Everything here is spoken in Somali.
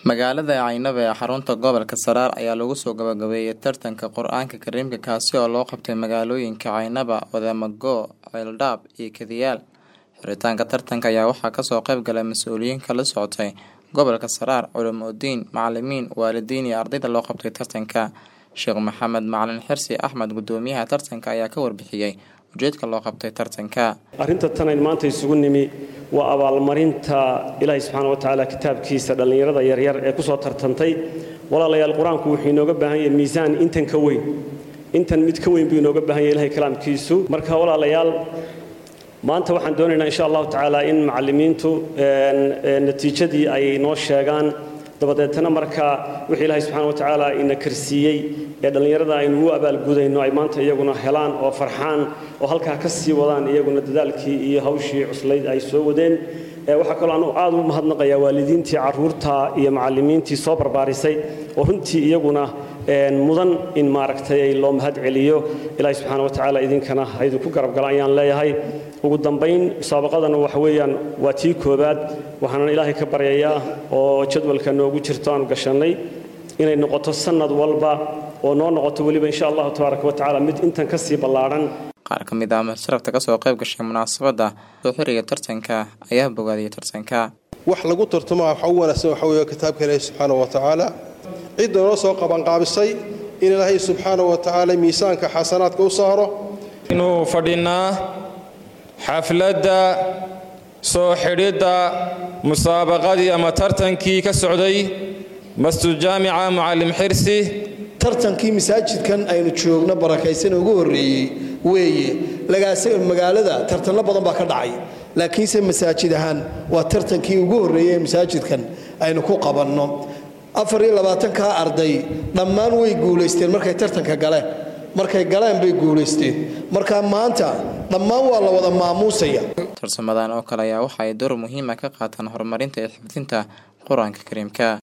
magaalada caynaba ee xarunta gobolka saraar ayaa lagu soo gabagabeeyay tartanka qur-aanka kariimka kaasi oo loo qabtay magaalooyinka caynaba wadamago ceeldhaab iyo kadiyaal xiritaanka tartanka ayaa waxaa kasoo qayb galay mas-uuliyiin kala socotay gobolka saraar culumudiin macalimiin waalidiin iyo ardayda loo qabtay tartanka sheekh maxamed macalin xirsi axmed gudoomiyaha tartanka ayaa ka warbixiyey ujeedka loo qabtay tartanka arrinta tanayn maanta isugu nimi waa abaalmarinta ilaahay subxaana wa tacaala kitaabkiisa dhallinyarada yaryar ee ku soo tartantay walaalayaal qur-aanku wuxuu inooga baahan yahay miisaan intan ka weyn intan mid ka weyn buu inooga baahan yahay ilahay kalaamkiisu marka walaalayaal maanta waxaan doonaynaa insha allahu tacaala in macallimiintu natiijadii ay noo sheegaan dabadeetana marka wixii ilaahay subxana wa tacaala ina karsiiyey ee dhallinyarada aynu u abaalgudayno ay maanta iyaguna helaan oo farxaan oo halkaa ka sii wadaan iyaguna dadaalkii iyo hawshii cuslayd ay soo wadeen waxaa kaloo anu aad u mahadnaqayaa waalidiintii caruurta iyo macallimiintii soo barbaarisay oo runtii iyaguna mudan in maaragtay loo mahad celiyo ilaahay subxaana wa tacaala idinkana haydinku garabgala ayaan leeyahay ugu dambayn musaabaqadana waxa weeyaan waa tii koobaad waxaanan ilaahay ka baryayaa oo jadwalka noogu jirto aanu gashannay inay noqoto sannad walba oo noo noqoto weliba insha allahu tabaaraka wa tacala mid intan ka sii ballaadhan qaar ka mid ah masharafta kasoo qayb gashay munaasabadda soo xiriga tartanka ayaa bogaadiyay tartanka wax lagu tartamo waxa u wanaagsan waxa weeye kitaabka ilaahi subxaana wa tacaala cidda noo soo qabanqaabisay in ilaahay subxaana wa tacaala miisaanka xasanaadka u saaro inuu fadhinnaa xafladda soo xidhidda musaabaqadii ama tartankii ka socday masjid jaamica mucallim xirsi tartankii masaajidkan aynu joogno barakaysan ugu horreeyey weeye lagaasa magaalada tartanno badan baa ka dhacay laakiinse masaajid ahaan waa tartankii ugu horreeyey ee masaajidkan aynu ku qabanno afar iyo labaatankaa arday dhammaan way guulaysteen markay tartanka galeen markay galeen bay guulaysteen marka maanta dhammaan waa la wada maamuusaya tarsamadan oo kale ayaa waxa ay door muhiima ka qaataan horumarinta iyo xifdinta qur-aanka kariimka